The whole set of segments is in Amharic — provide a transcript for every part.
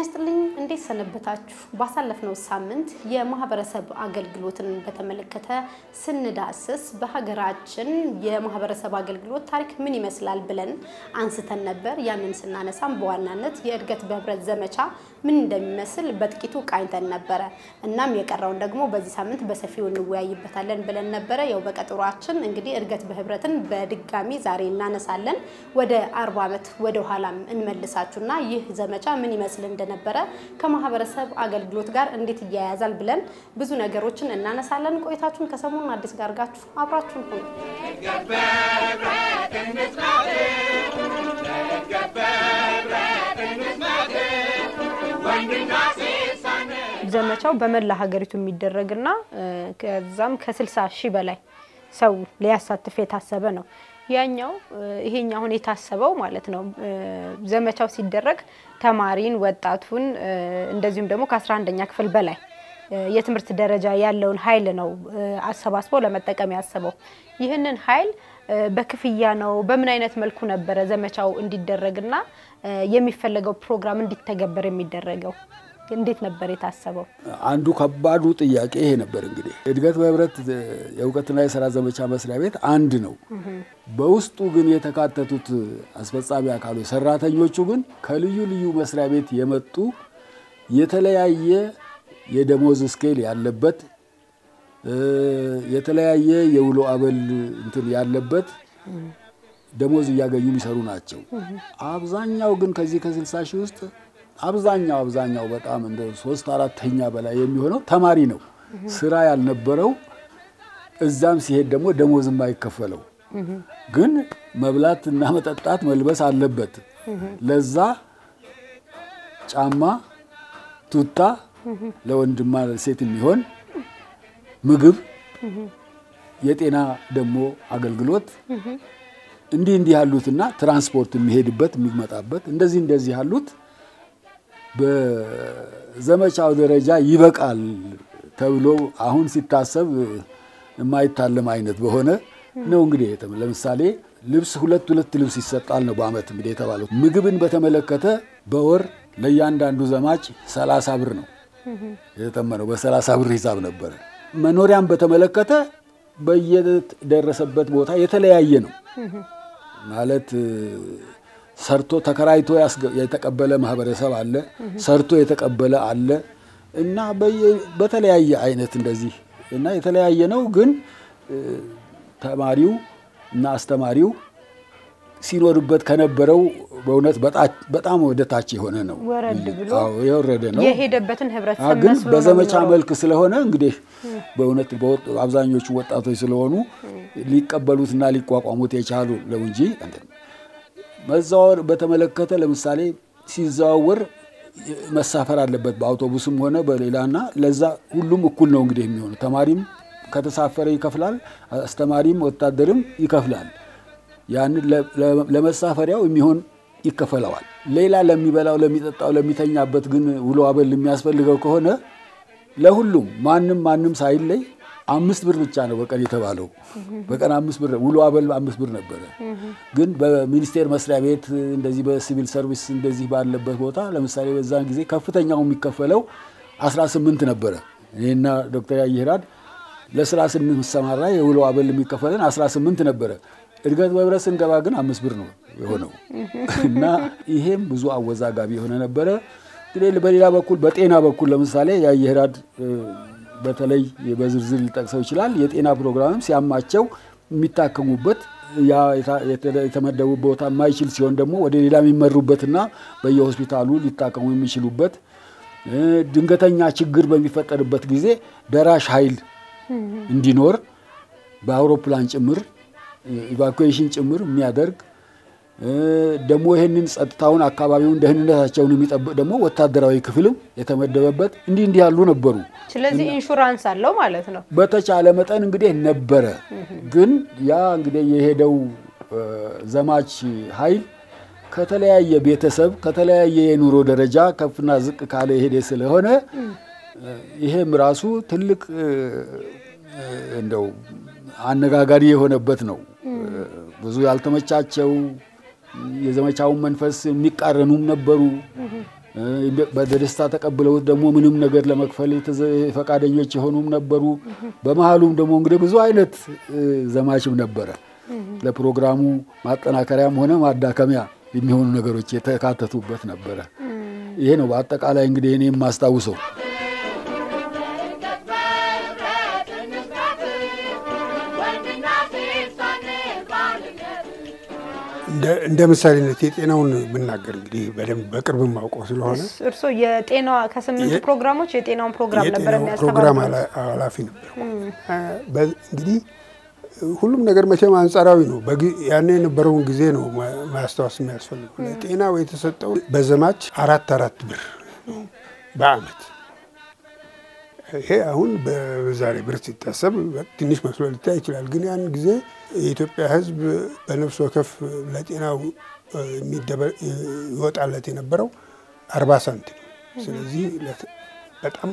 ይስጥልኝ። እንዴት ሰነበታችሁ? ባሳለፍነው ሳምንት የማህበረሰብ አገልግሎትን በተመለከተ ስንዳስስ በሀገራችን የማህበረሰብ አገልግሎት ታሪክ ምን ይመስላል ብለን አንስተን ነበር። ያንን ስናነሳም በዋናነት የእድገት በህብረት ዘመቻ ምን እንደሚመስል በጥቂቱ ቃኝተን ነበረ። እናም የቀረውን ደግሞ በዚህ ሳምንት በሰፊው እንወያይበታለን ብለን ነበረ። ያው በቀጠሯችን እንግዲህ እድገት በህብረትን በድጋሚ ዛሬ እናነሳለን። ወደ አርባ ዓመት ወደ ኋላም እንመልሳችሁና ይህ ዘመቻ ምን ይመስል እንደነበረ ከማህበረሰብ አገልግሎት ጋር እንዴት እያያዛል ብለን ብዙ ነገሮችን እናነሳለን። ቆይታችሁን ከሰሞኑን አዲስ ጋር አድርጋችሁ አብራችሁን ሁኑ። ዘመቻው በመላ ሀገሪቱ የሚደረግና ከዛም ከ60 ሺህ በላይ ሰው ሊያሳትፍ የታሰበ ነው። ያኛው ይሄኛ አሁን የታሰበው ማለት ነው ዘመቻው ሲደረግ ተማሪን፣ ወጣቱን እንደዚሁም ደግሞ ከ11ኛ ክፍል በላይ የትምህርት ደረጃ ያለውን ኃይል ነው አሰባስቦ ለመጠቀም ያሰበው። ይህንን ኃይል በክፍያ ነው በምን አይነት መልኩ ነበረ ዘመቻው እንዲደረግና የሚፈለገው ፕሮግራም እንዲተገበር የሚደረገው? እንዴት ነበር የታሰበው? አንዱ ከባዱ ጥያቄ ይሄ ነበር። እንግዲህ እድገት በህብረት የእውቀትና የስራ ዘመቻ መስሪያ ቤት አንድ ነው። በውስጡ ግን የተካተቱት አስፈጻሚ አካሎች ሰራተኞቹ ግን ከልዩ ልዩ መስሪያ ቤት የመጡ የተለያየ የደሞዝ ስኬል ያለበት የተለያየ የውሎ አበል እንትን ያለበት ደሞዝ እያገኙ የሚሰሩ ናቸው። አብዛኛው ግን ከዚህ ከስልሳ ሺህ ውስጥ አብዛኛው አብዛኛው በጣም እንደ ሶስት አራተኛ በላይ የሚሆነው ተማሪ ነው፣ ስራ ያልነበረው እዛም ሲሄድ ደግሞ ደሞዝ የማይከፈለው ግን መብላት እና መጠጣት መልበስ አለበት። ለዛ ጫማ፣ ቱታ ለወንድማ ሴት የሚሆን ምግብ፣ የጤና ደግሞ አገልግሎት እንዲህ እንዲህ ያሉትና ትራንስፖርት የሚሄድበት የሚመጣበት እንደዚህ እንደዚህ ያሉት በዘመቻው ደረጃ ይበቃል ተብሎ አሁን ሲታሰብ የማይታለም አይነት በሆነ ነው። እንግዲህ ለምሳሌ ልብስ ሁለት ሁለት ልብስ ይሰጣል ነው በአመት እንግዲህ የተባለው። ምግብን በተመለከተ በወር ለእያንዳንዱ ዘማች ሰላሳ ብር ነው የተጠመነው። በሰላሳ ብር ሂሳብ ነበረ። መኖሪያን በተመለከተ በየደረሰበት ቦታ የተለያየ ነው ማለት ሰርቶ ተከራይቶ የተቀበለ ማህበረሰብ አለ፣ ሰርቶ የተቀበለ አለ እና በተለያየ አይነት እንደዚህ እና የተለያየ ነው። ግን ተማሪው እና አስተማሪው ሲኖርበት ከነበረው በእውነት በጣም ወደ ታች የሆነ ነው፣ ወረድ ብሎ የወረደ ነው። የሄደበትን ህብረተሰብ ግን መስሎ በዘመቻ ነው መልክ ስለሆነ እንግዲህ በእውነት አብዛኞቹ ወጣቶች ስለሆኑ ሊቀበሉትና ሊቋቋሙት የቻሉ ነው እንጂ መዘዋወር በተመለከተ ለምሳሌ ሲዘዋወር መሳፈር አለበት በአውቶቡስም ሆነ በሌላና ለዛ ሁሉም እኩል ነው እንግዲህ የሚሆኑ ተማሪም ከተሳፈረ ይከፍላል፣ አስተማሪም ወታደርም ይከፍላል። ያንን ለመሳፈሪያው የሚሆን ይከፈለዋል። ሌላ ለሚበላው፣ ለሚጠጣው፣ ለሚተኛበት ግን ውሎ አበል የሚያስፈልገው ከሆነ ለሁሉም ማንም ማንም ሳይለይ አምስት ብር ብቻ ነው በቀን የተባለው። በቀን አምስት ብር ውሎ አበል አምስት ብር ነበረ። ግን በሚኒስቴር መስሪያ ቤት እንደዚህ በሲቪል ሰርቪስ እንደዚህ ባለበት ቦታ ለምሳሌ በዛን ጊዜ ከፍተኛው የሚከፈለው 18 ነበረ። እኔና ዶክተር ያየህራድ ለስራ ስንሰማራ የውሎ አበል የሚከፈለን 18 ነበረ። እድገት በህብረት ስንገባ ግን አምስት ብር ነው የሆነው እና ይሄም ብዙ አወዛጋቢ የሆነ ነበረ። እንግዲህ በሌላ በኩል በጤና በኩል ለምሳሌ ያየህራድ በተለይ በዝርዝር ሊጠቅሰው ይችላል። የጤና ፕሮግራምም ሲያማቸው የሚታከሙበት ያ የተመደቡ ቦታ የማይችል ሲሆን ደግሞ ወደ ሌላ የሚመሩበትና በየሆስፒታሉ ሊታከሙ የሚችሉበት ድንገተኛ ችግር በሚፈጠርበት ጊዜ ደራሽ ኃይል እንዲኖር በአውሮፕላን ጭምር ኢቫኩዌሽን ጭምር የሚያደርግ ደግሞ ይህንን ጸጥታውን፣ አካባቢውን፣ ደህንነታቸውን የሚጠብቅ ደግሞ ወታደራዊ ክፍልም የተመደበበት እንዲህ እንዲህ ያሉ ነበሩ። ስለዚህ ኢንሹራንስ አለው ማለት ነው። በተቻለ መጠን እንግዲህ ነበረ። ግን ያ እንግዲህ የሄደው ዘማች ኃይል ከተለያየ ቤተሰብ ከተለያየ የኑሮ ደረጃ ከፍና ዝቅ ካለ የሄደ ስለሆነ ይሄም ራሱ ትልቅ እንደው አነጋጋሪ የሆነበት ነው። ብዙ ያልተመቻቸው የዘመቻውን መንፈስ የሚቃረኑም ነበሩ። በደስታ ተቀብለውት ደግሞ ምንም ነገር ለመክፈል ፈቃደኞች የሆኑም ነበሩ። በመሀሉም ደግሞ እንግዲህ ብዙ አይነት ዘማችም ነበረ። ለፕሮግራሙ ማጠናከሪያም ሆነ ማዳከሚያ የሚሆኑ ነገሮች የተካተቱበት ነበረ። ይሄ ነው በአጠቃላይ እንግዲህ እኔ የማስታውሰው። እንደ ምሳሌነት የጤናውን ብናገር እንግዲህ በደንብ በቅርብ ማውቀው ስለሆነ እርስዎ የጤና ከስምንቱ ፕሮግራሞች የጤናውን ፕሮግራም ነበር ፕሮግራም ኃላፊ ነበር። እንግዲህ ሁሉም ነገር መቼም አንጻራዊ ነው። ያኔ የነበረውን ጊዜ ነው ማስታወስ የሚያስፈልገው። ለጤናው የተሰጠው በዘማች አራት አራት ብር በአመት ይሄ አሁን በዛሬ ብር ሲታሰብ ትንሽ መስሎ ሊታይ ይችላል። ግን ያን ጊዜ የኢትዮጵያ ሕዝብ በነፍስ ወከፍ ለጤናው ይወጣለት የነበረው አርባ ሳንቲም። ስለዚህ በጣም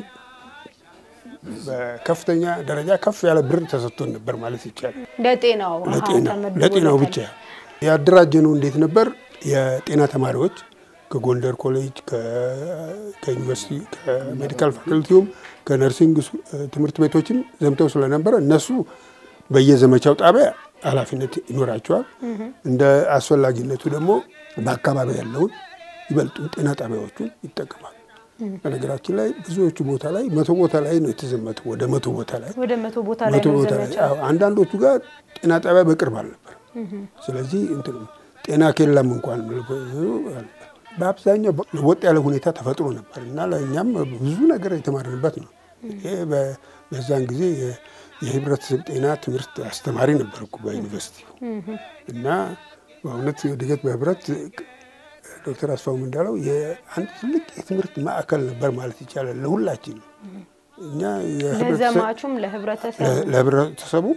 በከፍተኛ ደረጃ ከፍ ያለ ብር ተሰጥቶን ነበር ማለት ይቻላል። ለጤናው ለጤናው ብቻ ያደራጀነው እንዴት ነበር? የጤና ተማሪዎች ከጎንደር ኮሌጅ፣ ከዩኒቨርሲቲ፣ ከሜዲካል ፋክልቲውም ከነርሲንግ ትምህርት ቤቶችም ዘምተው ስለነበረ እነሱ በየዘመቻው ጣቢያ ኃላፊነት ይኖራቸዋል። እንደ አስፈላጊነቱ ደግሞ በአካባቢ ያለውን ይበልጡን ጤና ጣቢያዎቹን ይጠቀማሉ። በነገራችን ላይ ብዙዎቹ ቦታ ላይ መቶ ቦታ ላይ ነው የተዘመቱ። ወደ መቶ ቦታ ላይ ወደ መቶ ቦታ ላይ ነው ዘመቻው። አንዳንዶቹ ጋር ጤና ጣቢያ በቅርብ አልነበር። ስለዚህ ጤና ኬላም እንኳን በአብዛኛው ወጥ ያለ ሁኔታ ተፈጥሮ ነበር እና ለእኛም ብዙ ነገር የተማርንበት ነው። ይሄ በዛን ጊዜ የህብረተሰብ ጤና ትምህርት አስተማሪ ነበርኩ በዩኒቨርሲቲ እና በእውነት እድገት በህብረት ዶክተር አስፋውም እንዳለው የአንድ ትልቅ የትምህርት ማዕከል ነበር ማለት ይቻላል ለሁላችን እኛ ለዘማቹም ለህብረተሰቡ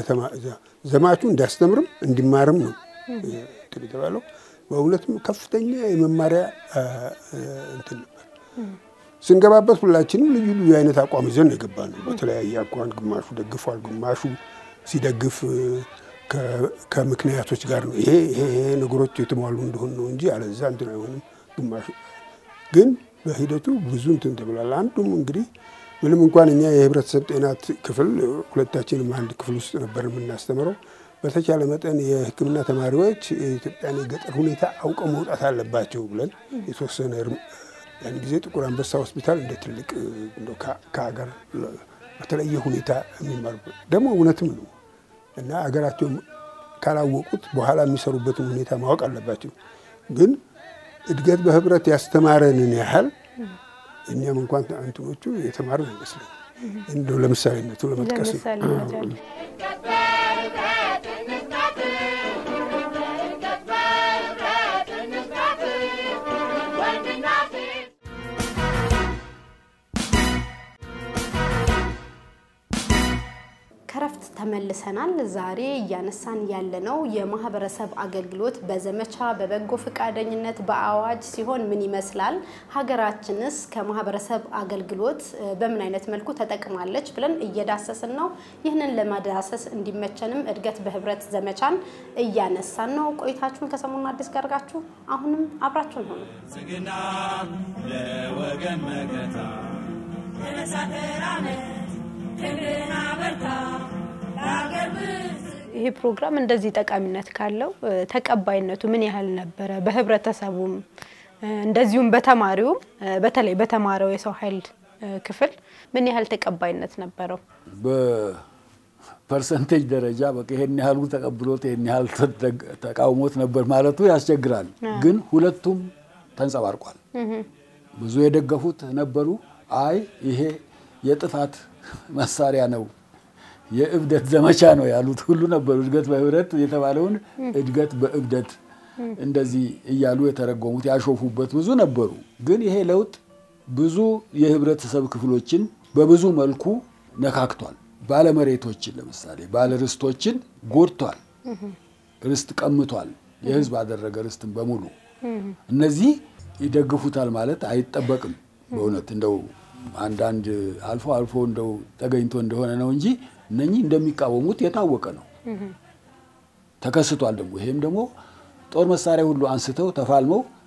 ዘማቹ እንዲያስተምርም እንዲማርም ነው የተባለው። በእውነትም ከፍተኛ የመማሪያ እንትን ነበር። ስንገባበት ሁላችንም ልዩ ልዩ አይነት አቋም ይዘን ነው የገባነው። በተለያየ አቋም ግማሹ ደግፏል፣ ግማሹ ሲደግፍ ከምክንያቶች ጋር ነው። ይሄ ይሄ ነገሮች የተሟሉ እንደሆን ነው እንጂ አለዛ እንትን አይሆንም። ግማሹ ግን በሂደቱ ብዙ እንትን ተብሏል። አንዱም እንግዲህ ምንም እንኳን እኛ የህብረተሰብ ጤና ክፍል ሁለታችንም አንድ ክፍል ውስጥ ነበር የምናስተምረው በተቻለ መጠን የሕክምና ተማሪዎች የኢትዮጵያን የገጠር ሁኔታ አውቀው መውጣት አለባቸው ብለን የተወሰነ ያን ጊዜ ጥቁር አንበሳ ሆስፒታል እንደ ትልቅ ከሀገር በተለየ ሁኔታ የሚማሩ ደግሞ እውነትም ነው እና ሀገራቸው ካላወቁት በኋላ የሚሰሩበትን ሁኔታ ማወቅ አለባቸው። ግን እድገት በህብረት ያስተማረንን ያህል እኛም እንኳን እንትኖቹ የተማርን አይመስለኝ እንደው ለምሳሌነቱ ለመጥቀስ ነው። ከረፍት ተመልሰናል። ዛሬ እያነሳን ያለነው የማህበረሰብ አገልግሎት በዘመቻ በበጎ ፈቃደኝነት በአዋጅ ሲሆን ምን ይመስላል፣ ሀገራችንስ ከማህበረሰብ አገልግሎት በምን አይነት መልኩ ተጠቅማለች ብለን እየዳሰስን ነው። ይህንን ለማዳሰስ እንዲመቸንም እድገት በህብረት ዘመቻን እያነሳን ነው። ቆይታችሁን ከሰሞኑ አዲስ ጋር አድርጋችሁ አሁንም አብራችሁን ሆኑ። ጽግና ለወገን መከታ ይሄ ፕሮግራም እንደዚህ ጠቃሚነት ካለው ተቀባይነቱ ምን ያህል ነበረ? በህብረተሰቡም እንደዚሁም በተማሪውም በተለይ በተማረው የሰው ኃይል ክፍል ምን ያህል ተቀባይነት ነበረው? በፐርሰንቴጅ ደረጃ በቃ ይሄን ያህሉ ተቀብሎት ይሄን ያህል ተቃውሞት ነበር ማለቱ ያስቸግራል። ግን ሁለቱም ተንጸባርቋል። ብዙ የደገፉት ነበሩ። አይ ይሄ የጥፋት መሳሪያ ነው፣ የእብደት ዘመቻ ነው ያሉት ሁሉ ነበሩ። እድገት በህብረት የተባለውን እድገት በእብደት እንደዚህ እያሉ የተረጎሙት ያሾፉበት ብዙ ነበሩ። ግን ይሄ ለውጥ ብዙ የህብረተሰብ ክፍሎችን በብዙ መልኩ ነካክቷል። ባለመሬቶችን ለምሳሌ ባለርስቶችን ጎድቷል። ርስት ቀምቷል። የህዝብ አደረገ ርስትን በሙሉ እነዚህ ይደግፉታል ማለት አይጠበቅም። በእውነት እንደው አንዳንድ አልፎ አልፎ እንደው ተገኝቶ እንደሆነ ነው እንጂ እነኚህ እንደሚቃወሙት የታወቀ ነው፣ ተከስቷል። ደግሞ ይሄም ደግሞ ጦር መሳሪያ ሁሉ አንስተው ተፋልመው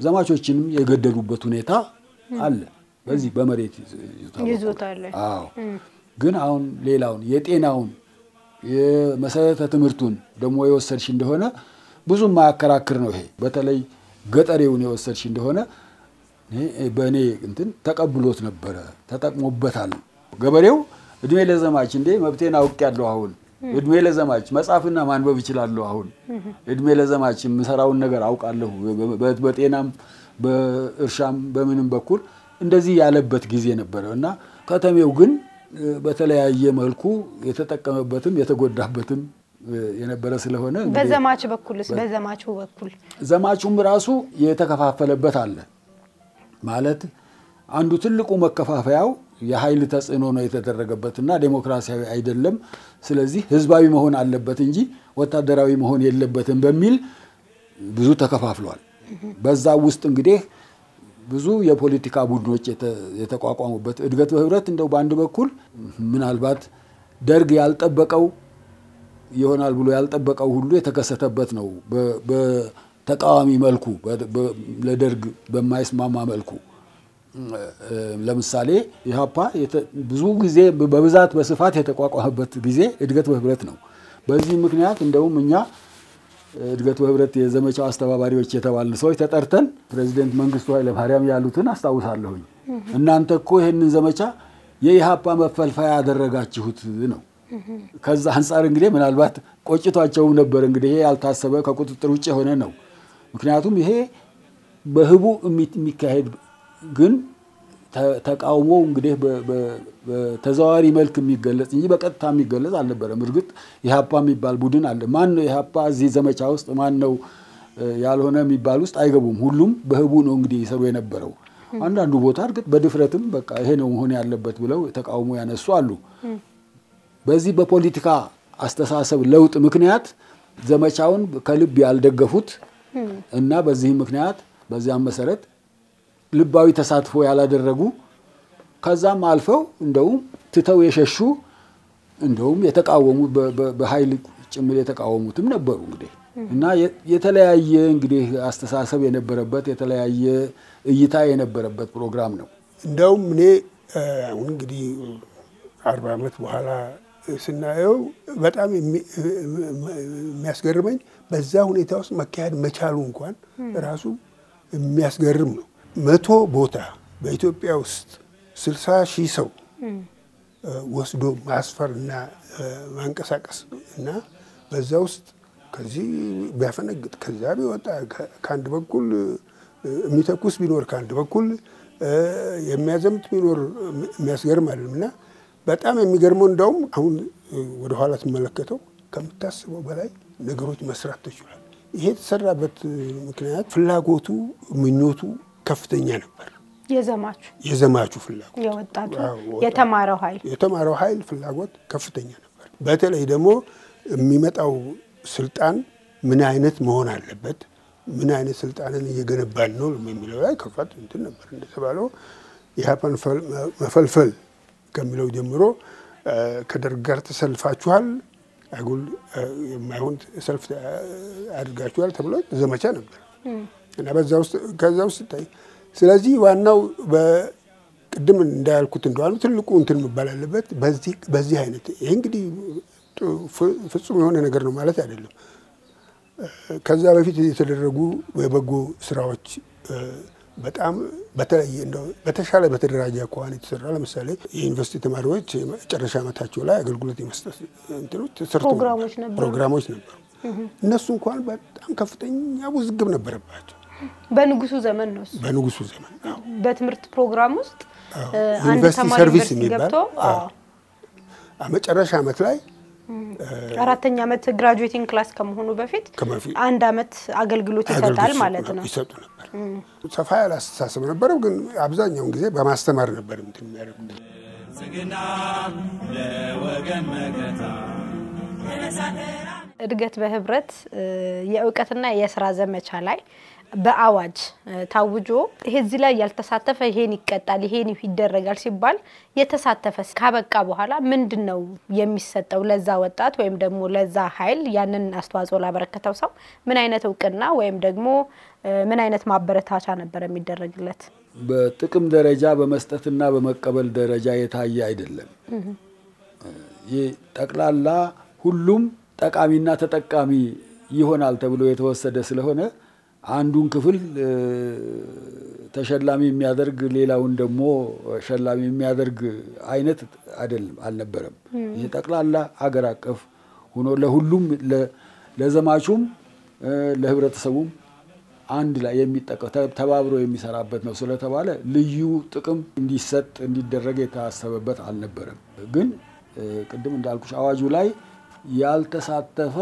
ዘማቾችንም የገደሉበት ሁኔታ አለ። በዚህ በመሬት ይዞታ ላይ አዎ። ግን አሁን ሌላውን የጤናውን የመሰረተ ትምህርቱን ደግሞ የወሰድሽ እንደሆነ ብዙ የማያከራክር ነው። ይሄ በተለይ ገጠሬውን የወሰድሽ እንደሆነ በእኔ እንትን ተቀብሎት ነበረ፣ ተጠቅሞበታል። ገበሬው እድሜ ለዘማች እንዴ መብቴን አውቄያለሁ አሁን እድሜ ለዘማች መጻፍና ማንበብ እችላለሁ አሁን እድሜ ለዘማች የምሰራውን ነገር አውቃለሁ፣ በጤናም በእርሻም በምንም በኩል እንደዚህ ያለበት ጊዜ ነበረ እና ከተሜው ግን በተለያየ መልኩ የተጠቀመበትም የተጎዳበትም የነበረ ስለሆነ በዘማች በኩልስ በዘማቹ በኩል ዘማቹም ራሱ የተከፋፈለበት አለ ማለት አንዱ ትልቁ መከፋፈያው የኃይል ተጽዕኖ ነው የተደረገበትና ዴሞክራሲያዊ አይደለም፣ ስለዚህ ህዝባዊ መሆን አለበት እንጂ ወታደራዊ መሆን የለበትም በሚል ብዙ ተከፋፍሏል። በዛ ውስጥ እንግዲህ ብዙ የፖለቲካ ቡድኖች የተቋቋሙበት እድገት በህብረት እንደው በአንድ በኩል ምናልባት ደርግ ያልጠበቀው ይሆናል ብሎ ያልጠበቀው ሁሉ የተከሰተበት ነው። በተቃዋሚ መልኩ ለደርግ በማይስማማ መልኩ ለምሳሌ ኢህአፓ ብዙ ጊዜ በብዛት በስፋት የተቋቋመበት ጊዜ እድገት በህብረት ነው። በዚህ ምክንያት እንደውም እኛ እድገት በህብረት የዘመቻው አስተባባሪዎች የተባልን ሰዎች ተጠርተን ፕሬዚደንት መንግስቱ ኃይለማርያም ያሉትን አስታውሳለሁኝ። እናንተ እኮ ይህንን ዘመቻ የኢህአፓ መፈልፈያ ያደረጋችሁት ነው። ከዛ አንጻር እንግዲህ ምናልባት ቆጭቷቸውም ነበር። እንግዲህ ይሄ ያልታሰበ ከቁጥጥር ውጭ የሆነ ነው። ምክንያቱም ይሄ በህቡ የሚካሄድ ግን ተቃውሞ እንግዲህ በተዘዋዋሪ መልክ የሚገለጽ እንጂ በቀጥታ የሚገለጽ አልነበረም። እርግጥ ኢህአፓ የሚባል ቡድን አለ። ማን ነው ኢህአፓ እዚህ ዘመቻ ውስጥ ማን ነው ያልሆነ የሚባል ውስጥ አይገቡም። ሁሉም በህቡ ነው እንግዲህ ይሰሩ የነበረው። አንዳንዱ ቦታ እርግጥ በድፍረትም በቃ ይሄ ነው መሆን ያለበት ብለው ተቃውሞ ያነሱ አሉ። በዚህ በፖለቲካ አስተሳሰብ ለውጥ ምክንያት ዘመቻውን ከልብ ያልደገፉት እና በዚህም ምክንያት በዚያም መሰረት ልባዊ ተሳትፎ ያላደረጉ ከዛም አልፈው እንደውም ትተው የሸሹ እንደውም የተቃወሙ በኃይል ጭምር የተቃወሙትም ነበሩ። እንግዲህ እና የተለያየ እንግዲህ አስተሳሰብ የነበረበት የተለያየ እይታ የነበረበት ፕሮግራም ነው። እንደውም እኔ አሁን እንግዲህ አርባ ዓመት በኋላ ስናየው በጣም የሚያስገርመኝ በዛ ሁኔታ ውስጥ መካሄድ መቻሉ እንኳን ራሱ የሚያስገርም ነው። መቶ ቦታ በኢትዮጵያ ውስጥ ስልሳ ሺህ ሰው ወስዶ ማስፈር እና ማንቀሳቀስ እና በዛ ውስጥ ከዚህ ቢያፈነግጥ ከዛ ቢወጣ ከአንድ በኩል የሚተኩስ ቢኖር ከአንድ በኩል የሚያዘምት ቢኖር የሚያስገርም አይደለም እና በጣም የሚገርመው እንደውም አሁን ወደኋላ ትመለከተው ከምታስበው በላይ ነገሮች መስራት ተችሏል። ይሄ የተሰራበት ምክንያት ፍላጎቱ፣ ምኞቱ ከፍተኛ ነበር። የዘማቹ የዘማቹ ፍላጎት የወጣቱ የተማረው ኃይል የተማረው ኃይል ፍላጎት ከፍተኛ ነበር። በተለይ ደግሞ የሚመጣው ስልጣን ምን አይነት መሆን አለበት፣ ምን አይነት ስልጣንን እየገነባን ነው የሚለው ላይ ከፋት እንትን ነበር። እንደተባለው ኢህአፓን መፈልፈል ከሚለው ጀምሮ ከደርግ ጋር ተሰልፋችኋል፣ አጉል የማይሆን ሰልፍ አድርጋችኋል ተብሎ ዘመቻ ነበር እና በዛ ውስጥ ከዛ ውስጥ ሲታይ ስለዚህ ዋናው በቅድም እንዳያልኩት እንደዋሉ ትልቁ እንትን መባል አለበት በዚህ አይነት ይህ እንግዲህ ፍጹም የሆነ ነገር ነው ማለት አይደለም። ከዛ በፊት የተደረጉ የበጎ ስራዎች በጣም በተለየ እንደው በተሻለ በተደራጀ አኳኋን የተሰራ ለምሳሌ የዩኒቨርሲቲ ተማሪዎች መጨረሻ ዓመታቸው ላይ አገልግሎት የመስጠት እንትኖች ተሰርቶ ፕሮግራሞች ነበሩ ፕሮግራሞች ነበሩ። እነሱ እንኳን በጣም ከፍተኛ ውዝግብ ነበረባቸው። በንጉሱ ዘመን ነው እሱ። በንጉሱ ዘመን አዎ። በትምህርት ፕሮግራም ውስጥ አዎ። አንድ ዩኒቨርሲቲ ተማሪ ሰርቪስ ዩኒቨርሲቲ የሚባል ገብቶ አዎ። አዎ፣ መጨረሻ ዓመት ላይ አራተኛ ዓመት ግራጁዌቲንግ ክላስ ከመሆኑ በፊት ከመፊ- አንድ ዓመት አገልግሎት ይሰጣል አገልግሎት ማለት ነው። ይሰጡ ነበር። ሰፋ ያለ አስተሳሰብ ነበረው፣ ግን አብዛኛውን ጊዜ በማስተማር ነበር እንትን የሚያደርጉት። ብልጽግና ለወገን መከታ እድገት በህብረት እ፣ የእውቀትና የስራ ዘመቻ ላይ በአዋጅ ታውጆ ይሄ እዚህ ላይ ያልተሳተፈ ይሄን ይቀጣል፣ ይሄን ይደረጋል ሲባል የተሳተፈ ካበቃ በኋላ ምንድን ነው የሚሰጠው ለዛ ወጣት ወይም ደግሞ ለዛ ኃይል ያንን አስተዋጽኦ ላበረከተው ሰው ምን አይነት እውቅና ወይም ደግሞ ምን አይነት ማበረታቻ ነበር የሚደረግለት? በጥቅም ደረጃ በመስጠትና በመቀበል ደረጃ የታየ አይደለም። ይህ ጠቅላላ ሁሉም ጠቃሚና ተጠቃሚ ይሆናል ተብሎ የተወሰደ ስለሆነ አንዱን ክፍል ተሸላሚ የሚያደርግ ሌላውን ደግሞ ሸላሚ የሚያደርግ አይነት አይደለም አልነበረም። ይህ ጠቅላላ ሀገር አቀፍ ሆኖ ለሁሉም ለዘማቹም ለህብረተሰቡም አንድ ላይ የሚጠቀ ተባብሮ የሚሰራበት ነው ስለተባለ ልዩ ጥቅም እንዲሰጥ እንዲደረግ የታሰበበት አልነበረም። ግን ቅድም እንዳልኩሽ አዋጁ ላይ ያልተሳተፈ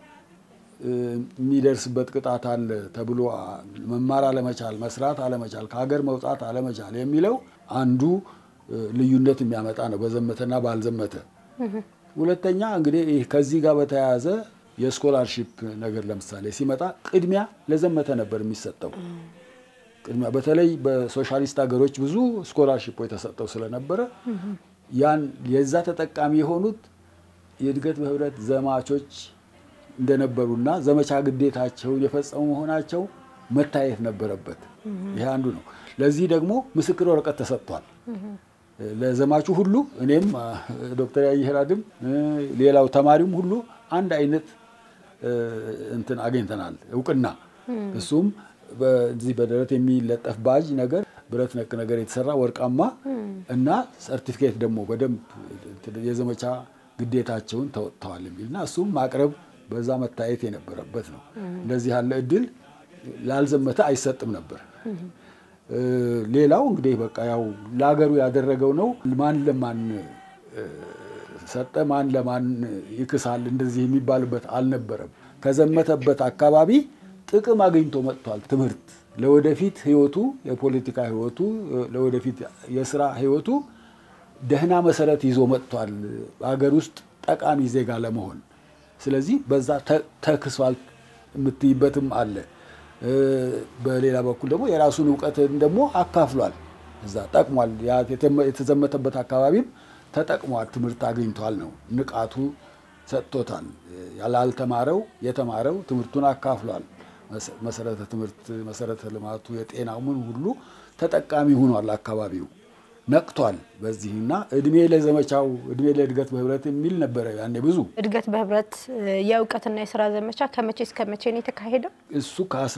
የሚደርስበት ቅጣት አለ ተብሎ መማር አለመቻል፣ መስራት አለመቻል፣ ከሀገር መውጣት አለመቻል የሚለው አንዱ ልዩነት የሚያመጣ ነው በዘመተና ባልዘመተ። ሁለተኛ እንግዲህ ከዚህ ጋር በተያያዘ የስኮላርሺፕ ነገር ለምሳሌ ሲመጣ ቅድሚያ ለዘመተ ነበር የሚሰጠው። ቅድሚያ በተለይ በሶሻሊስት ሀገሮች ብዙ ስኮላርሺፖች የተሰጠው ስለነበረ ያን የዛ ተጠቃሚ የሆኑት የእድገት በህብረት ዘማቾች እንደነበሩና ዘመቻ ግዴታቸውን የፈጸሙ መሆናቸው መታየት ነበረበት። ይሄ አንዱ ነው። ለዚህ ደግሞ ምስክር ወረቀት ተሰጥቷል ለዘማቹ ሁሉ። እኔም ዶክተር ያየህራድም ሌላው ተማሪውም ሁሉ አንድ አይነት እንትን አግኝተናል እውቅና። እሱም በዚህ በደረት የሚለጠፍ ባጅ ነገር ብረት ነክ ነገር የተሰራ ወርቃማ እና ሰርቲፊኬት ደግሞ በደንብ የዘመቻ ግዴታቸውን ተወጥተዋል የሚልና እሱም ማቅረብ በዛ መታየት የነበረበት ነው። እንደዚህ ያለ እድል ላልዘመተ አይሰጥም ነበር። ሌላው እንግዲህ በቃ ያው ለሀገሩ ያደረገው ነው። ማን ለማን ሰጠ፣ ማን ለማን ይክሳል እንደዚህ የሚባልበት አልነበረም። ከዘመተበት አካባቢ ጥቅም አግኝቶ መጥቷል። ትምህርት ለወደፊት ህይወቱ፣ የፖለቲካ ህይወቱ፣ ለወደፊት የስራ ህይወቱ ደህና መሰረት ይዞ መጥቷል። ሀገር ውስጥ ጠቃሚ ዜጋ ለመሆን ስለዚህ በዛ ተክሷል የምትይበትም አለ። በሌላ በኩል ደግሞ የራሱን እውቀትን ደግሞ አካፍሏል። እዛ ጠቅሟል። የተዘመተበት አካባቢም ተጠቅሟል። ትምህርት አግኝቷል ነው ንቃቱ ሰጥቶታል። ያላልተማረው የተማረው ትምህርቱን አካፍሏል። መሰረተ ትምህርት፣ መሰረተ ልማቱ፣ የጤናው ምን ሁሉ ተጠቃሚ ሆኗል። አካባቢው ነቅቷል። በዚህና እድሜ ለዘመቻው እድሜ ለእድገት በህብረት የሚል ነበረ ያኔ ብዙ እድገት በህብረት የእውቀትና የስራ ዘመቻ ከመቼ እስከ መቼ ነው የተካሄደው? እሱ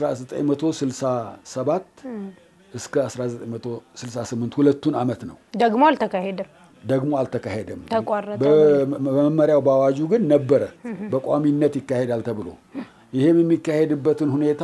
ከ1967 እስከ 1968 ሁለቱን አመት ነው። ደግሞ አልተካሄደም ደግሞ አልተካሄደም። ተቋረጠ። በመመሪያው በአዋጁ ግን ነበረ በቋሚነት ይካሄዳል ተብሎ ይሄም የሚካሄድበትን ሁኔታ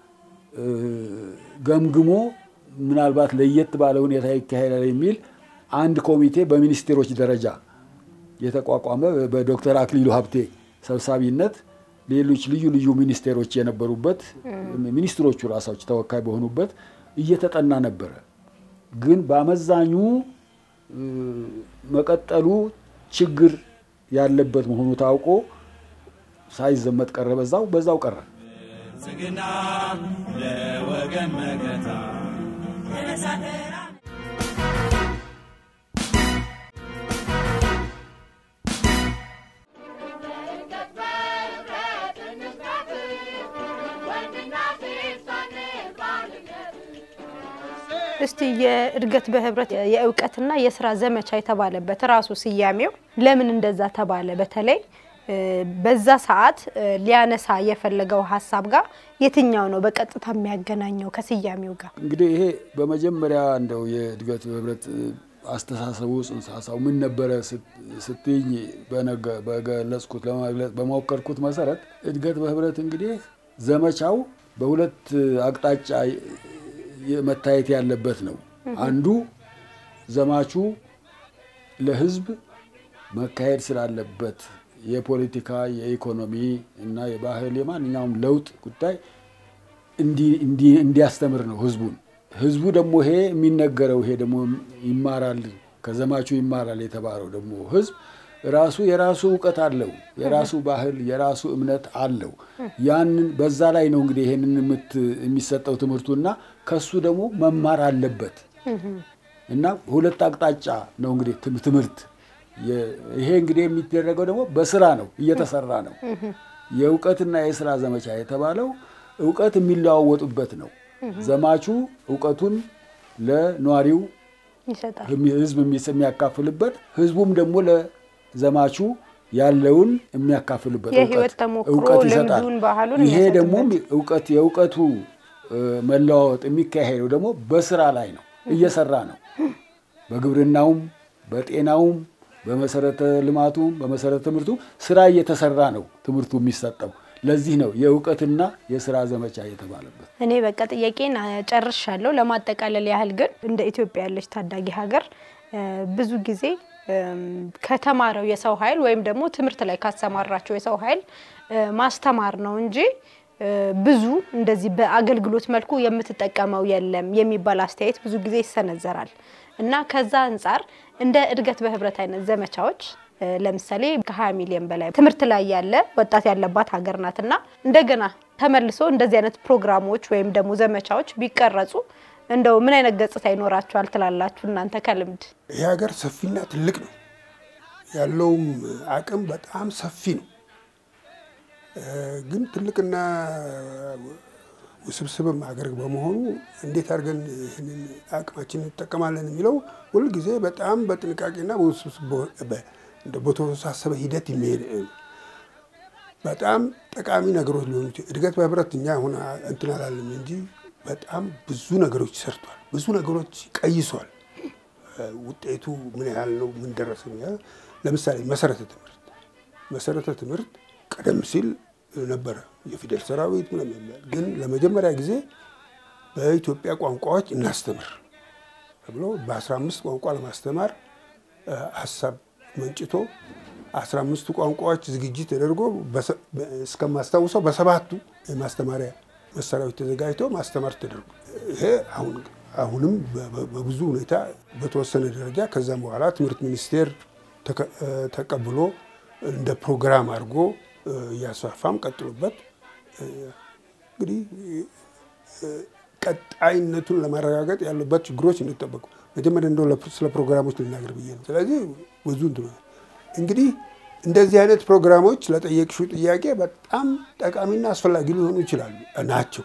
ገምግሞ ምናልባት ለየት ባለ ሁኔታ ይካሄዳል የሚል አንድ ኮሚቴ በሚኒስቴሮች ደረጃ የተቋቋመ በዶክተር አክሊሉ ሀብቴ ሰብሳቢነት ሌሎች ልዩ ልዩ ሚኒስቴሮች የነበሩበት ሚኒስትሮቹ ራሳቸው ተወካይ በሆኑበት እየተጠና ነበረ። ግን በአመዛኙ መቀጠሉ ችግር ያለበት መሆኑ ታውቆ ሳይዘመት ቀረ። በዛው በዛው ቀረ። ብልጽግና ለወገን መከታ እስቲ የእድገት በህብረት የእውቀትና የስራ ዘመቻ የተባለበት ራሱ ስያሜው ለምን እንደዛ ተባለ? በተለይ በዛ ሰዓት ሊያነሳ የፈለገው ሀሳብ ጋር የትኛው ነው በቀጥታ የሚያገናኘው ከስያሜው ጋር? እንግዲህ ይሄ በመጀመሪያ እንደው የእድገት በህብረት አስተሳሰቡ ጽንሰ ሀሳቡ ምን ነበረ ስትይኝ በገለጽኩት ለመግለጽ በሞከርኩት መሰረት እድገት በህብረት እንግዲህ ዘመቻው በሁለት አቅጣጫ መታየት ያለበት ነው። አንዱ ዘማቹ ለህዝብ መካሄድ ስላለበት የፖለቲካ፣ የኢኮኖሚ እና የባህል የማንኛውም ለውጥ ጉዳይ እንዲያስተምር ነው ህዝቡን። ህዝቡ ደግሞ ይሄ የሚነገረው ይሄ ደግሞ ይማራል ከዘማቹ ይማራል የተባለው ደግሞ ህዝብ ራሱ የራሱ እውቀት አለው፣ የራሱ ባህል፣ የራሱ እምነት አለው። ያንን በዛ ላይ ነው እንግዲህ ይሄንን የሚሰጠው ትምህርቱና ከሱ ደግሞ መማር አለበት እና ሁለት አቅጣጫ ነው እንግዲህ ትምህርት። ይሄ እንግዲህ የሚደረገው ደግሞ በስራ ነው፣ እየተሰራ ነው። የእውቀትና የስራ ዘመቻ የተባለው እውቀት የሚለዋወጡበት ነው። ዘማቹ እውቀቱን ለነዋሪው ይሰጣል። ህዝብ የሚያካፍልበት ህዝቡም ደግሞ ለዘማቹ ያለውን የሚያካፍልበት የህይወት ተሞክሮ እውቀት ይሰጣል። ልምዱን፣ ባህሉን ይሄ ደግሞ የሚያሰጥበት። እውቀት የእውቀቱ መለዋወጥ የሚካሄደው ደግሞ በስራ ላይ ነው፣ እየሰራ ነው። በግብርናውም፣ በጤናውም፣ በመሰረተ ልማቱም፣ በመሰረተ ትምህርቱ ስራ እየተሰራ ነው ትምህርቱ የሚሰጠው። ለዚህ ነው የእውቀትና የስራ ዘመቻ የተባለበት። እኔ በቃ ጥያቄን ጨርሻለሁ። ለማጠቃለል ያህል ግን እንደ ኢትዮጵያ ያለች ታዳጊ ሀገር እ ብዙ ጊዜ እም ከተማረው የሰው ኃይል ወይም ደግሞ ትምህርት ላይ ካሰማራቸው የሰው ኃይል እ ማስተማር ነው እንጂ እ ብዙ እንደዚህ በአገልግሎት መልኩ የምትጠቀመው የለም የሚባል አስተያየት ብዙ ጊዜ ይሰነዘራል እና ከዛ አንጻር እንደ እድገት በህብረት አይነት ዘመቻዎች እ ለምሳሌ ከ20 ሚሊዮን በላይ ትምህርት ላይ ያለ ወጣት ያለባት ሀገር ናት እና እንደገና ተመልሶ እንደዚህ አይነት ፕሮግራሞች ወይም ደግሞ ዘመቻዎች ቢቀረጹ እንደው ምን አይነት ገጽታ ይኖራቸዋል ትላላችሁ እናንተ ከልምድ? ይህ ሀገር ሰፊና ትልቅ ነው። ያለውም አቅም በጣም ሰፊ ነው። እ ግን ትልቅና ውስብስብም ሀገር በመሆኑ እንዴት አድርገን ይህንን አቅማችን እንጠቀማለን የሚለው ሁልጊዜ በጣም በጥንቃቄና በውስብስብ በ- በ- እንደ በተወሳሰበ ሂደት የሚሄድ በጣም ጠቃሚ ነገሮች ሊሆኑ ይችላል። እድገት በህብረት እኛ አሁን እንትን አላለም እንጂ በጣም ብዙ ነገሮች ሰርቷል። ብዙ ነገሮች ቀይሷል። እ ውጤቱ ምን ያህል ነው? ምን ደረሰ? ምን ያህል ለምሳሌ መሰረተ ትምህርት መሰረተ ትምህርት ቀደም ሲል ነበረ የፊደል ሰራዊት ምናምን የሚባል ግን ለመጀመሪያ ጊዜ በኢትዮጵያ ቋንቋዎች እናስተምር ተብሎ በ15 ቋንቋ ለማስተማር እ ሀሳብ መንጭቶ 15ቱ ቋንቋዎች ዝግጅት ተደርጎ በሰ- በ- እስከማስታውሰው በሰባቱ የማስተማሪያ መሳሪያዎች ተዘጋጅቶ ማስተማር ተደርጎ ይሄ አሁን አሁንም በ- በ- በብዙ ሁኔታ በተወሰነ ደረጃ ከዛም በኋላ ትምህርት ሚኒስቴር ተከ- እ ተቀብሎ እንደ ፕሮግራም አድርጎ እ እያስፋፋም ቀጥሎበት እ እንግዲህ እ ቀጣይነቱን ለማረጋገጥ ያሉበት ችግሮች እንጠበቁ። መጀመሪያ እንደው ለፕ- ስለ ፕሮግራሞች ልናገር ብዬ ነው። ስለዚህ ብዙ እንትን እንግዲህ እንደዚህ አይነት ፕሮግራሞች ለጠየቅሽው ጥያቄ በጣም ጠቃሚና አስፈላጊ ሊሆኑ ይችላሉ ናቸው።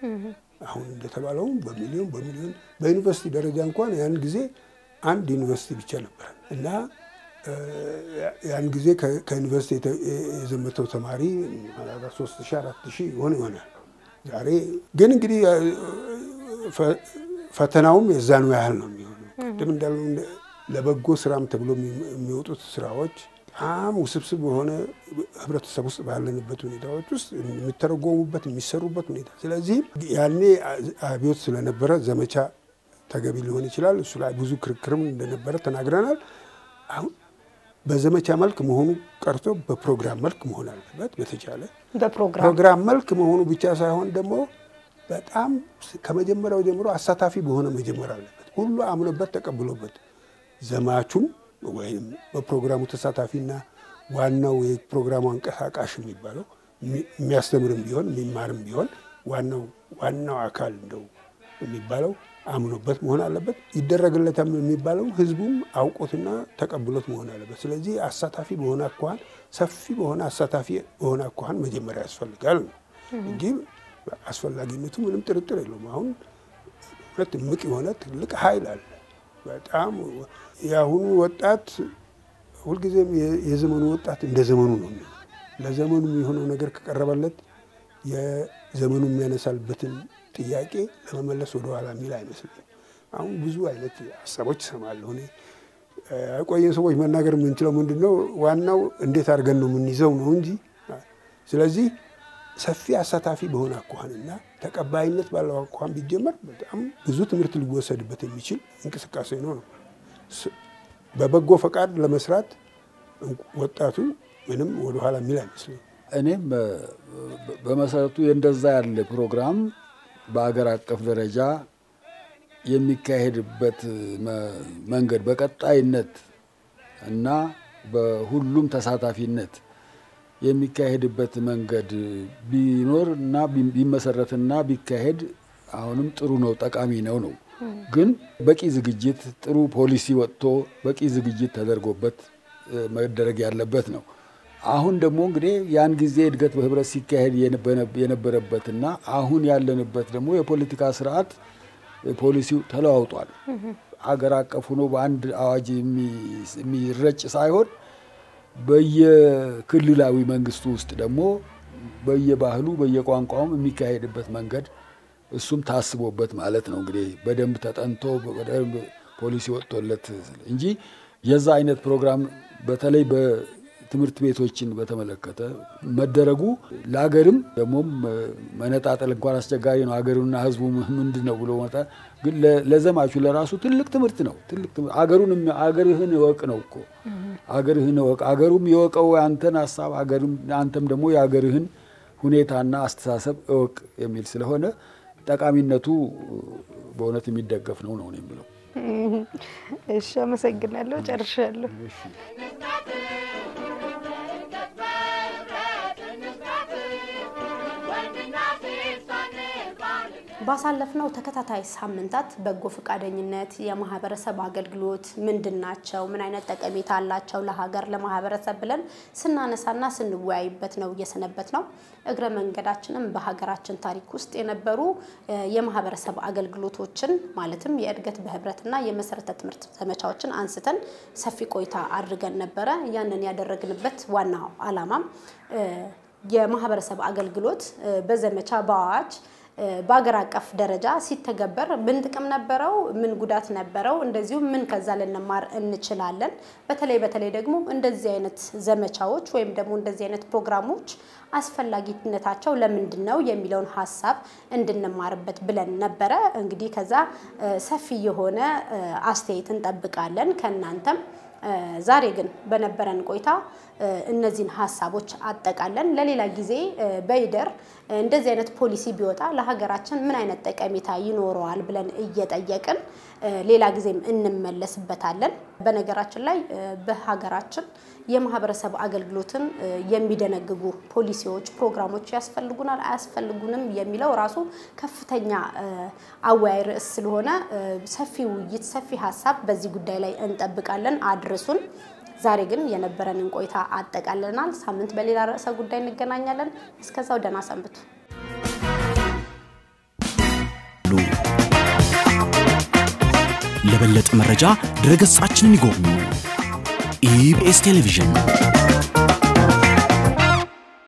አሁን እንደተባለው በሚሊዮን በሚሊዮን በዩኒቨርሲቲ ደረጃ እንኳን ያን ጊዜ አንድ ዩኒቨርሲቲ ብቻ ነበረ እና እ ያን ጊዜ ከ- ከዩኒቨርሲቲ የተ- የዘመተው ተማሪ ሶስት ሺህ አራት ሺህ ይሆን ይሆናል። ዛሬ ግን እንግዲህ እ፣ ፈ- ፈተናውም የዛኑ ያህል ነው የሚሆነው። ቅድም እንዳልነው እንደ- ለበጎ ስራም ተብሎ የሚ- የሚወጡት ስራዎች በጣም ውስብስብ በሆነ ህብረተሰብ ውስጥ ባለንበት ሁኔታዎች ውስጥ የሚተረጎሙበት የሚሰሩበት ሁኔታ ስለዚህ ያኔ አብዮት ስለነበረ ዘመቻ ተገቢ ሊሆን ይችላል። እሱ ላይ ብዙ ክርክርም እንደነበረ ተናግረናል። አሁን በዘመቻ መልክ መሆኑ ቀርቶ በፕሮግራም መልክ መሆን አለበት በተቻለ በፕሮግራም ፕሮግራም መልክ መሆኑ ብቻ ሳይሆን ደግሞ በጣም ከመጀመሪያው ጀምሮ አሳታፊ በሆነ መጀመር አለበት። ሁሉ አምኖበት ተቀብሎበት ዘማቹም ወይም በፕሮግራሙ ተሳታፊና ዋናው የፕሮግራሙ አንቀሳቃሽ የሚባለው የሚ- የሚያስተምርም ቢሆን የሚማርም ቢሆን ዋናው ዋናው አካል እንደው የሚባለው አምኖበት መሆን አለበት። ይደረግለታል የሚባለው ህዝቡም አውቆትና ተቀብሎት መሆን አለበት። ስለዚህ አሳታፊ በሆነ አኳኋን ሰፊ በሆነ አሳታፊ በሆነ አኳኋን መጀመሪያ ያስፈልጋል ነው እንጂ አስፈላጊነቱ ምንም ጥርጥር የለውም። አሁን ሁለት እምቅ የሆነ ትልቅ ኃይል አለ። በጣም የአሁኑ ወጣት ሁልጊዜም የ- የዘመኑ ወጣት እንደ ዘመኑ ነው የሚሆነው። ለዘመኑ የሚሆነው ነገር ከቀረበለት የዘመኑ የሚያነሳልበትን ጥያቄ ለመመለስ ወደኋላ የሚል አይመስለኝም። አሁን ብዙ አይነት ሀሳቦች እሰማለሁ እኔ እ፣ የቆየን ሰዎች መናገር የምንችለው ምንድን ነው? ዋናው እንዴት አድርገን ነው የምንይዘው ነው እንጂ ስለዚህ ሰፊ አሳታፊ በሆነ አኳኋንና ተቀባይነት ባለው አኳኋን ቢጀመር በጣም ብዙ ትምህርት ሊወሰድበት የሚችል እንቅስቃሴ ነው ነው ስ- በበጎ ፈቃድ ለመስራት እንቁ- ወጣቱ ምንም ወደኋላ የሚል አይመስለኝም። እኔም እ፣ በ- በመሰረቱ እንደዛ ያለ ፕሮግራም በአገር አቀፍ ደረጃ የሚካሄድበት መ- መንገድ በቀጣይነት እና በሁሉም ተሳታፊነት የሚካሄድበት መንገድ ቢኖር እና ቢመሰረትና ቢካሄድ አሁንም ጥሩ ነው፣ ጠቃሚ ነው ነው። ግን በቂ ዝግጅት ጥሩ ፖሊሲ ወጥቶ በቂ ዝግጅት ተደርጎበት መደረግ ያለበት ነው። አሁን ደግሞ እንግዲህ ያን ጊዜ እድገት በህብረት ሲካሄድ የነበረበትና አሁን ያለንበት ደግሞ የፖለቲካ ስርዓት ፖሊሲው ተለዋውጧል። አገር አቀፍ ሆኖ በአንድ አዋጅ የሚረጭ ሳይሆን በየክልላዊ መንግስቱ ውስጥ ደግሞ በየባህሉ በየቋንቋውም የሚካሄድበት መንገድ እሱም ታስቦበት ማለት ነው እንግዲህ በደንብ ተጠንቶ በደንብ ፖሊሲ ወጥቶለት እንጂ የዛ አይነት ፕሮግራም በተለይ በትምህርት ቤቶችን በተመለከተ መደረጉ ለሀገርም ደግሞም መነጣጠል እንኳን አስቸጋሪ ነው። ሀገሩና ህዝቡ ምንድን ነው ብሎ መጣ። ግን ለዘማቹ ለራሱ ትልቅ ትምህርት ነው። ትልቅ አገሩን አገርህን እወቅ ነው እኮ አገርህን እወቅ። አገሩም የወቀው አንተን ሀሳብ አንተም ደግሞ የአገርህን ሁኔታና አስተሳሰብ እወቅ የሚል ስለሆነ ጠቃሚነቱ በእውነት የሚደገፍ ነው ነው የሚለው። እሺ፣ አመሰግናለሁ። ጨርሻለሁ። ባሳለፍነው ተከታታይ ሳምንታት በጎ ፈቃደኝነት፣ የማህበረሰብ አገልግሎት ምንድን ናቸው፣ ምን አይነት ጠቀሜታ አላቸው ለሀገር ለማህበረሰብ ብለን ስናነሳና ስንወያይበት ነው እየሰነበት ነው። እግረ መንገዳችንም በሀገራችን ታሪክ ውስጥ የነበሩ የማህበረሰብ አገልግሎቶችን ማለትም የእድገት በህብረትና የመሰረተ ትምህርት ዘመቻዎችን አንስተን ሰፊ ቆይታ አድርገን ነበረ። ያንን ያደረግንበት ዋናው ዓላማም የማህበረሰብ አገልግሎት በዘመቻ በአዋጅ በአገር አቀፍ ደረጃ ሲተገበር ምን ጥቅም ነበረው? ምን ጉዳት ነበረው? እንደዚሁም ምን ከዛ ልንማር እንችላለን? በተለይ በተለይ ደግሞ እንደዚህ አይነት ዘመቻዎች ወይም ደግሞ እንደዚህ አይነት ፕሮግራሞች አስፈላጊነታቸው ለምንድን ነው የሚለውን ሀሳብ እንድንማርበት ብለን ነበረ። እንግዲህ ከዛ ሰፊ የሆነ አስተያየት እንጠብቃለን ከእናንተም። ዛሬ ግን በነበረን ቆይታ እነዚህን ሀሳቦች አጠቃለን ለሌላ ጊዜ በይደር እንደዚህ አይነት ፖሊሲ ቢወጣ ለሀገራችን ምን አይነት ጠቀሜታ ይኖረዋል ብለን እየጠየቅን ሌላ ጊዜም እንመለስበታለን። በነገራችን ላይ በሀገራችን የማህበረሰብ አገልግሎትን የሚደነግጉ ፖሊሲዎች፣ ፕሮግራሞች ያስፈልጉናል አያስፈልጉንም የሚለው ራሱ ከፍተኛ አወያይ ርዕስ ስለሆነ ሰፊ ውይይት፣ ሰፊ ሀሳብ በዚህ ጉዳይ ላይ እንጠብቃለን። አድርሱን። ዛሬ ግን የነበረንን ቆይታ አጠቃለናል። ሳምንት በሌላ ርዕሰ ጉዳይ እንገናኛለን። እስከዛው ደህና ሰንብቱ። ለበለጠ መረጃ ድረገጻችንን ይጎብኙ። ኢቢኤስ ቴሌቪዥን